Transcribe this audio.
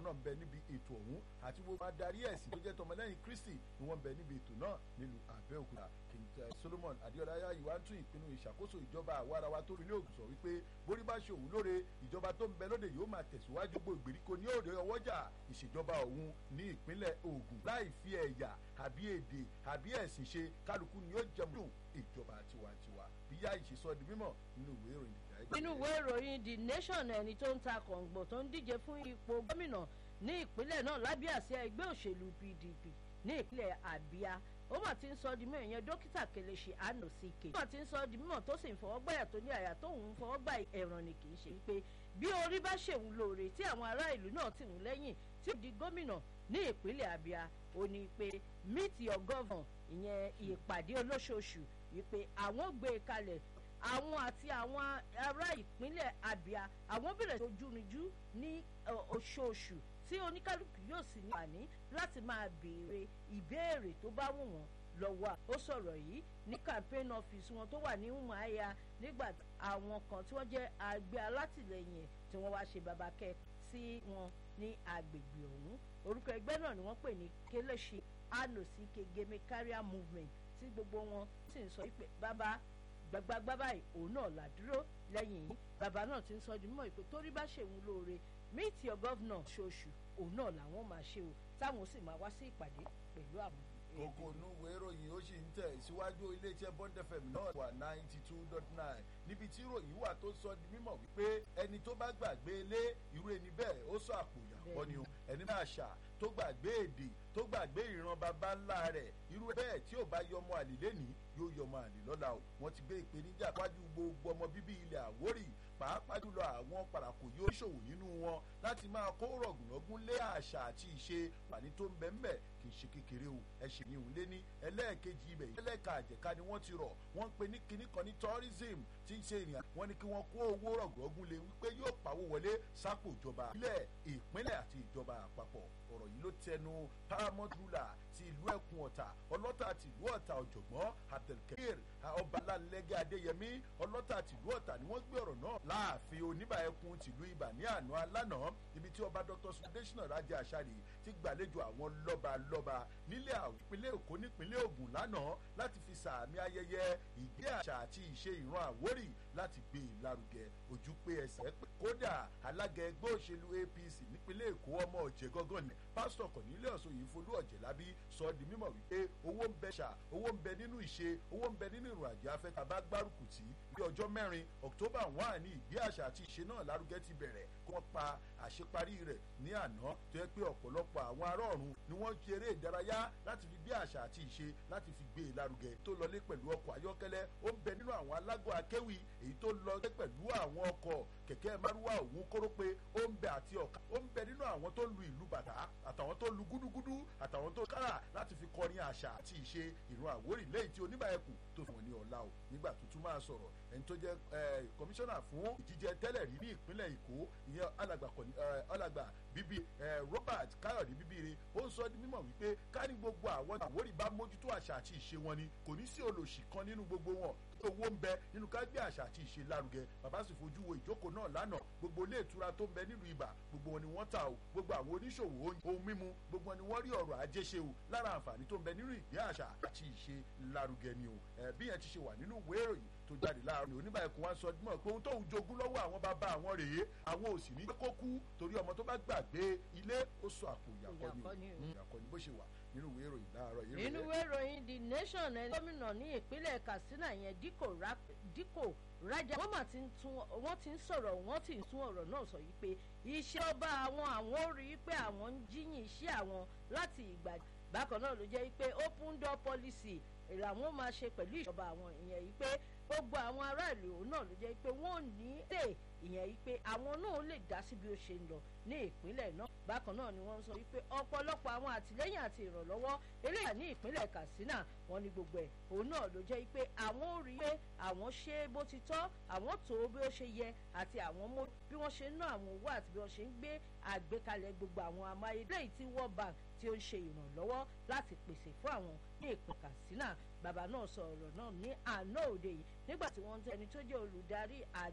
náà ń bẹ níbi ètò ọ̀hún àti gbogbo adarí ẹ̀sìn tó jẹ́ tọmọlẹ́yìn kristi ni wọ́n ń bẹ níbi ètò náà nílùú àbẹ́òkúta solomon adéọlá yáyíwá ń tún ìpinnu ìṣàkóso ìjọba àwarawa tó rílé ògùn sọ wípé borí bá ṣe òun lóore ìjọba tó ń bẹ lóde yóò máa tẹ̀síwájú gbogbo ìgbèríko ní òde ọwọ́jà ìṣèjọba òun ní ìpínlẹ̀ ògùn láì fi ẹ̀yà àbí èdè àbí ẹ̀sìn ṣe kálukú ni yóò jẹun dùn ìjọba tiwantiwa bí yá ìṣesọ di mímọ̀ nínú ìwé ìròyìn ìjà nínú ìwé ìròyìn the nation ẹni tó ń ta kọ̀ǹgbọ̀n tó ń díje fún ipò gómìnà ní ìpínlẹ̀ náà lábẹ́ àsíá ẹgbẹ́ òṣèlú pdp ní ìpínlẹ̀ abia ó mà ti ń sọ di mímọ̀ ìyẹn dókítà kelechi anosike ó mà ti ń sọ di mímọ̀ tó sì ń fọwọ́gbàyà tó ní àyà tóun ń fọwọ́gbà ẹ̀ràn ni kì í ṣe wípé bí orí bá ṣèwú lóore tí àwọn ará ìlú náà ti wù lẹ́yìn tí ó di gómìnà ní ìpínlẹ̀ abia ó ní pé meet your governor ìyẹn ìpàdé olóṣooṣù wípé àwọn gbé e kalẹ̀ àwọn àti àwọn ará ìpínlẹ̀ abia àwọn bẹ̀rẹ̀ ojúrinjú ní oṣooṣù tí oníkálukú yóò sì ní àní láti máa béèrè ìbéèrè tó bá wù wọ́n lọ́wọ́ ó sọ̀rọ̀ yìí ní campaign office wọn tó wà ní umuaya nígbà àwọn kan tí wọ́n jẹ́ àgbẹ̀ alátìlẹyìn ẹ̀ tí wọ́n wá ṣe babakẹ́ sí wọn ní agbègbè ọ̀hún orúkọ ẹgbẹ́ náà ni wọ́n pè ní kelechi anosike gemekaria movement tí gbogbo wọn sì ń sọ pé bàbá gbàgbàgbà báyìí òun náà là dúró lẹ́yìn yìí bàbá náà ti ń sọ ọdún mọ́ ìpè torí bá ṣèwọ̀n lóore meet your governor ṣoṣù òun náà làwọn máa ṣe o táwọn sì máa wá sí ìpàdé pẹ̀lú àwọn. kókó onúwèé ìròyìn ó sì ń tẹ̀ síwájú iléeṣẹ́ bond fm náà wà ninety two dot nine níbi tí ìròyìn wà tó sọ di mímọ̀ wípé ẹni tó bá gbàgbé ilé irú ẹni bẹ́ẹ̀ ó sọ àpò ìyàwó ni o ẹni bá àṣà tó gbàgbé èdè tó gbàgbé ìran baba ńlá rẹ̀ irú bẹ́ẹ̀ tí ò bá yọmọ àlè lẹ́nìí yóò yọmọ àlè lọ́la o wọ́n ti gbé ìpèníjà wájú gbogbo ọmọ bíbí ilẹ̀ àwórì pàápàá jùlọ àwọn parakò yóò ṣòwò nínú wọn láti máa kó rọ̀gùnrọ̀gùn lé àṣà àti ìṣe pàní tó ń bẹ́ ńbẹ̀ kì í ṣe kékeré o ẹ ṣe ní òun lé ní ẹlẹ́ẹ̀kejì ibẹ̀ ẹlẹ́ẹ̀ka àjẹká ni wọ́n ti rọ̀ wọ́n ń pe ní kinní kan ní tourism tí ń ṣe ìrìn wọ́n ní kí wọ́n kó owó rọ̀gùnrọ̀gùn lé wípé yóò pawó wọlé sápò ìjọba ilẹ̀ ìpínlẹ̀ àti ìjọba àpapọ̀ ọ̀rọ̀ yìí ló tẹnu paramount ruler ti ìlú ẹkùn ọ̀tà ọlọ́tà ti ìlú ọ̀tà ọ̀jọ̀gbọ́n abdulkabir ọbalálẹ́gẹ́ adéyẹmí ọlọ́tà ti ìlú ọ̀tà ni wọ́n gbé ọ̀rọ̀ náà láàfin oníbà ẹkùn tìlú ibà ní àná alánà ibi tí ọba dr sudeshina rajẹ àṣàrì ti gbàlejò àwọn lọ́balọ́ba nílẹ̀ àwọn ìpínlẹ̀ èkó nípínlẹ̀ ògùn lánàá láti fi sàmì ayẹyẹ ìgbé àṣà àti ìṣe ìran àwórì láti gbé e lárugẹ ojú pé ẹsẹ̀ pé kódà alága ẹgbẹ́ òṣèlú apc nípínlẹ̀ èkó ọmọ ọ̀jẹ̀ gángan ni pásítọ̀ cornelius oyinfolú ọ̀jẹ̀lábí sọ ọ́ di mímọ̀ wípé owó ń bẹ ṣà owó ń bẹ nínú ìṣe owó ń bẹ nínú ìrìn àjò afẹ́ tàbá gbárùkù tí bí ọjọ́ mẹ́rin october one ní ìgbé àṣà àti ìṣe náà lárugẹ ti bẹ̀rẹ̀ kí wọ́n pa àṣeparí rẹ̀ ní àná tó yẹ pé ọ̀pọ̀lọpọ̀ àwọn ará ọ̀run ni wọ́n ṣe eré ìdárayá láti fi gbé àṣà àti ìṣe láti fi gbé e lárugẹ tó lọlé pẹ̀lú ọkọ̀ ayọ́kẹ́lẹ́ ó ń bẹ nínú àwọn alágọ̀ akéwì èyí tó lọlé pẹ̀lú àwọn ọkọ̀ kẹ̀kẹ́ márúwá òun kórópé ó ń bẹ àti ọ̀ka ó ń bẹ nínú àwọn tó lu ìlú bàtà àtàwọn tó lu gúdúgúdú àtàwọn tó kára láti fi kọrin àṣà àti ìṣe ìran àwórì lẹ́yìn tí oníbà ẹkùn tó fi wọn ní ọ̀la o nígbà tó tún máa sọ̀rọ̀ ẹni tó jẹ́ kọmíṣánná fún ìjíjẹ tẹ́lẹ̀ rí ní ìpínlẹ̀ èkó ìyẹn alàgbà bíbí robert káyọ̀dé bíbíire ó ń sọ ní mímọ̀ wípé ká ní gbogbo àwọn àwórì bá mójútó àṣà àti ìṣe wọn ni kò ní sí olòṣì kan nínú gbogbo wọn owó ń bẹ nínú ká gbé àṣà àti ìṣe lárugẹ bàbá sì fojú wo ìjókòó náà lánàá gbogbo ilé ìtura tó ń bẹ nílùú ibà gbogbo wọn ni wọ́n ta o gbogbo àwọn oníṣòwò ohun mímu gbogbo wọn ni wọ́n rí ọ̀rọ̀ ajé ṣe o lára àǹfààní tó ń bẹ nínú ìgbé àṣà àti ìṣe lárugẹ ni o bí yẹn ti ṣe wà nínú ìwé ìròyìn tó jáde láàrin oníbà ẹkùn wa sọ mọ pé ohun tóun jogún lọ́wọ́ àwọn bàbá àwọn rèé àwọn ò sì ní kó kú torí ọmọ tó bá gbàgbé ilé ó sọ àpò ìyàkọ́ ni ìyàkọ́ ni bó ṣe wà nínú ìwé ìròyìn láàárọ̀ yìí. nínú ìwé ìròyìn the nation ẹni gómìnà ní ìpínlẹ̀ katsina yẹn díkò rájà wọ́n mà ti ń tún wọ́n ti ń sọ̀rọ̀ wọ́n ti ń tún ọ̀rọ̀ náà sọ yìí pé iṣẹ́ ọba àwọn àwọn ò rí i pé àwọn ń jíyìn iṣẹ́ àwọn láti ìgbà bákan náà ló jẹ́ pé open door policy làwọn máa ṣe pẹ̀lú ìjọba àwọn ìyẹn yìí pé gbogbo àwọn aráàlú òun náà ló jẹ́ pé wọ́n ní lè ìyẹn yìí pé àwọn náà lè dá sí bí ó ṣe ń lọ ní ìpínlẹ̀ náà bákan náà ni wọ́n sọ wípé ọ̀pọ̀lọpọ̀ àwọn àtìlẹ́yìn àti ìrànlọ́wọ́ eléyà ní ìpínlẹ̀ katsina wọn ni gbogbo ẹ̀ òun náà ló jẹ́ pé àwọn ò rí pé àwọn ṣe bó ti tọ́ àwọn tó bí ó ṣe yẹ àti àwọn mọ bí wọ́n ṣe ń ná àwọn owó àti bí wọ́n ṣe ń gbé àgbékalẹ̀ gbogbo àwọn amáyédẹ́yìn tí world bank tí ó ń ṣe ìrànlọ́wọ́ láti pèsè fún àwọn ní ìpín katsina bàbá náà sọ ọ̀rọ̀ náà ní àná òde yìí nígbà tí wọ́n ń tẹ́ ẹni tó jẹ́ olùdarí